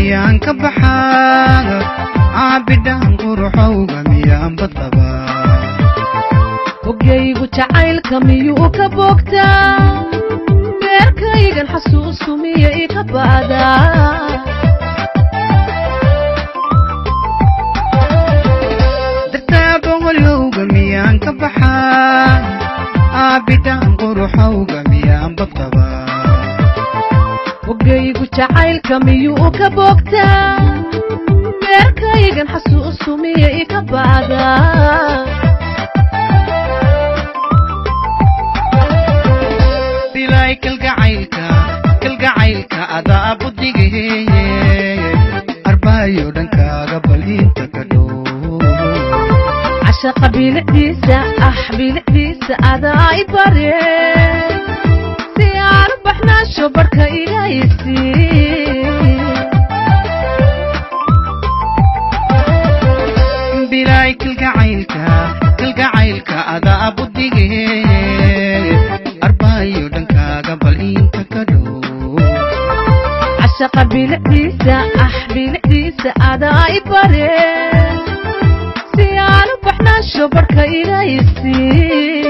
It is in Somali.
miyaan ka baxaa caabidhaan quruxowga miyaan badqabaa hoggaygu jacaylka miyuu ka boogtaa meerkaygan xasuusu miya ika ba'daa dartaaba holyowga miyaan ka baxaa caabidhaan quruxowga miyaan badqabaa hoggaygu jacaylka miyuu ka boogtaa meerkaygan xasuusu miya ika ba'daa bilaay kalgacaylka kalgacaylka adaa budigaheeye arbaayo dhankaaga bal inta ka dhow cashaqa bilicdiisa ah bilicdiisa adaa i bare si aan u baxnaasho barhka igaysi bilaay kalgacaylka kalgacaylka adaa budigaheeye arbaayo dhankaaga bal inta ka dhow cashaqa bilicdiisa ah bilicdiisa adaa i bare si aan u baxnaasho barhka igaysi